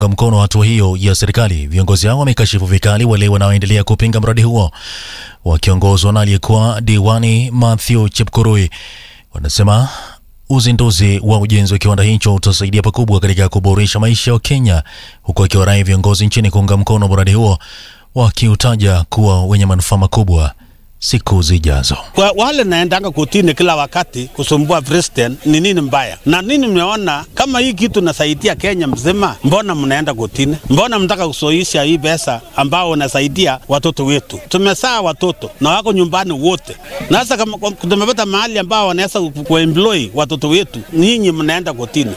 mkono hatua hiyo ya serikali. Viongozi hao wamekashifu vikali wale wanaoendelea kupinga mradi huo wakiongozwa na aliyekuwa diwani Mathew Chepkurui. Wanasema uzinduzi wa ujenzi wa kiwanda hicho utasaidia pakubwa katika kuboresha maisha ya Kenya, huku akiwarai viongozi nchini kuunga mkono mradi huo, wakiutaja kuwa wenye manufaa makubwa siku zijazo. Kwa wale naendanga kotini kila wakati kusumbua president ni nini mbaya? Na nini mmeona kama hii kitu nasaidia Kenya mzima, mbona mnaenda kotini? Mbona mtaka kusoisha hii pesa ambao unasaidia watoto wetu? Tumesaa watoto na wako nyumbani wote, na sasa kama tumepata mahali ambao wanaweza kuemploy watoto wetu, nyinyi mnaenda kotini.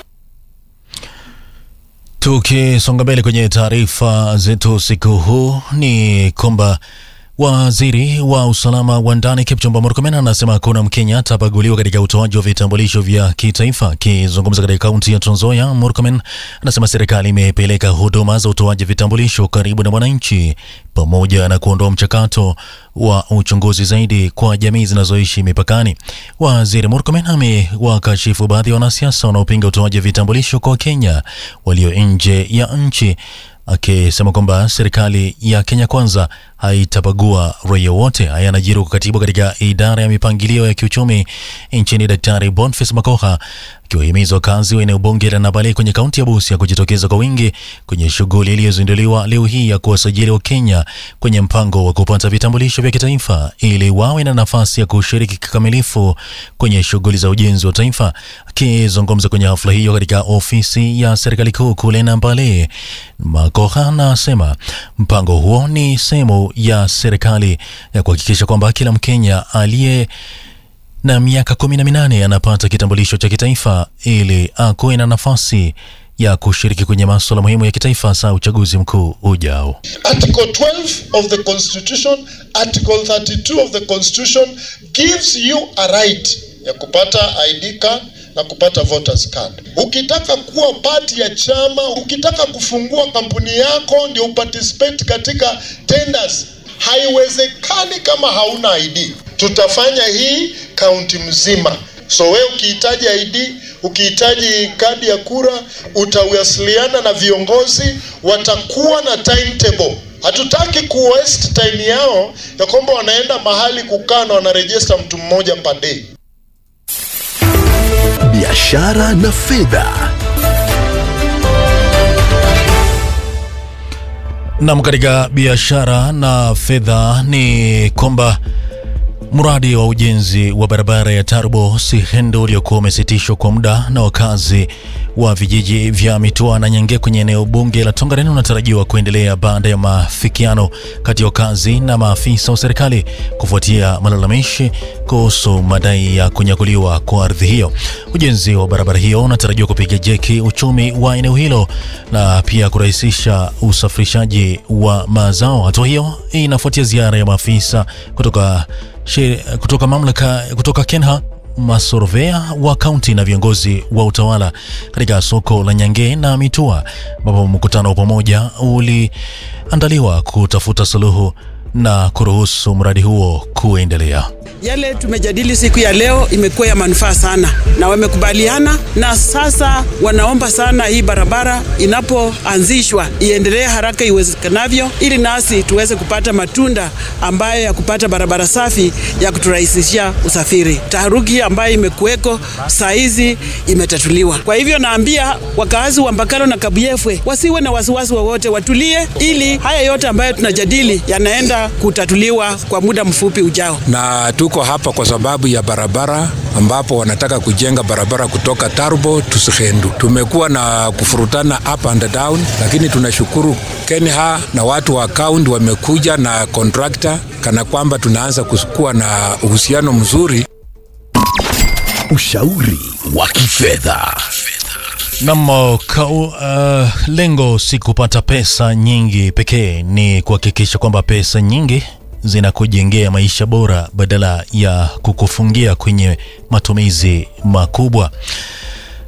Tukisonga mbele kwenye taarifa zetu siku huu ni kwamba Waziri wa usalama wa ndani Kipchumba Murkomen anasema hakuna Mkenya atabaguliwa katika utoaji wa vitambulisho vya kitaifa. Akizungumza katika kaunti ya Trans Nzoia, Murkomen anasema serikali imepeleka huduma za utoaji vitambulisho karibu na wananchi pamoja na kuondoa mchakato wa uchunguzi zaidi kwa jamii zinazoishi mipakani. Waziri Murkomen amewakashifu baadhi ya wanasiasa wanaopinga utoaji vitambulisho kwa Wakenya walio nje ya nchi akisema kwamba serikali ya Kenya Kwanza haitabagua raia wote. Haya yanajiri huku katibu katika idara ya mipangilio ya kiuchumi nchini Daktari Boniface Makoha akiwahimiza wakazi wa eneo bunge la Nabale kwenye kaunti ya Busia kujitokeza kwa wingi kwenye shughuli iliyozinduliwa leo hii ya kuwasajili Wakenya kwenye mpango wa kupata vitambulisho vya kitaifa ili wawe na nafasi ya kushiriki kikamilifu kwenye shughuli za ujenzi wa taifa. Akizungumza kwenye hafla hiyo katika ofisi ya serikali kuu kule Nambale, Makoha anasema mpango huo ni sehemu ya serikali ya kuhakikisha kwamba kila Mkenya aliye na miaka kumi na minane anapata kitambulisho cha kitaifa ili akuwe na nafasi ya kushiriki kwenye masuala muhimu ya kitaifa saa uchaguzi mkuu ujao. Article 12 of the Constitution, Article 32 of the Constitution gives you a right ya kupata ID card na kupata voters card. Ukitaka kuwa part ya chama, ukitaka kufungua kampuni yako ndio uparticipate katika tenders, haiwezekani kama hauna ID. Tutafanya hii kaunti mzima. So wewe ukihitaji ID, ukihitaji kadi ya kura, utawasiliana na viongozi, watakuwa na timetable. Hatutaki ku waste time yao ya kwamba wanaenda mahali kukaa na wanarejesta mtu mmoja per day. Biashara na fedha. Nam, katika biashara na fedha ni kwamba mradi wa ujenzi wa barabara ya Turbo Sihendo uliokuwa umesitishwa kwa muda na wakazi wa vijiji vya Mitua na Nyange kwenye eneo bunge la Tongaren unatarajiwa kuendelea baada ya maafikiano kati ya wakazi na maafisa wa serikali kufuatia malalamishi kuhusu madai ya kunyakuliwa kwa ardhi hiyo. Ujenzi wa barabara hiyo unatarajiwa kupiga jeki uchumi wa eneo hilo na pia kurahisisha usafirishaji wa mazao. Hatua hiyo inafuatia ziara ya maafisa kutoka She, kutoka mamlaka kutoka Kenha masorvea wa kaunti na viongozi wa utawala katika soko la Nyange na Mitua, ambapo mkutano wa pamoja uliandaliwa kutafuta suluhu na kuruhusu mradi huo kuendelea. Yale tumejadili siku ya leo imekuwa ya manufaa sana, na wamekubaliana, na sasa wanaomba sana hii barabara inapoanzishwa iendelee haraka iwezekanavyo, ili nasi tuweze kupata matunda ambayo ya kupata barabara safi ya kuturahisishia usafiri. Taharuki ambayo imekuweko saa hizi imetatuliwa. Kwa hivyo naambia wakazi wa Mbakalo na Kabuyefwe wasiwe na wasiwasi wowote, watulie, ili haya yote ambayo tunajadili yanaenda kutatuliwa kwa muda mfupi ujao. na tuko hapa kwa sababu ya barabara ambapo wanataka kujenga barabara kutoka Turbo to Sihendu. Tumekuwa na kufurutana up and down, lakini tunashukuru Kenha na watu wa kaunti wamekuja na contractor kana kwamba tunaanza kuwa na uhusiano mzuri. Ushauri wa kifedha. Nam, kau, uh, lengo si kupata pesa nyingi pekee, ni kuhakikisha kwamba pesa nyingi zinakujengea maisha bora badala ya kukufungia kwenye matumizi makubwa.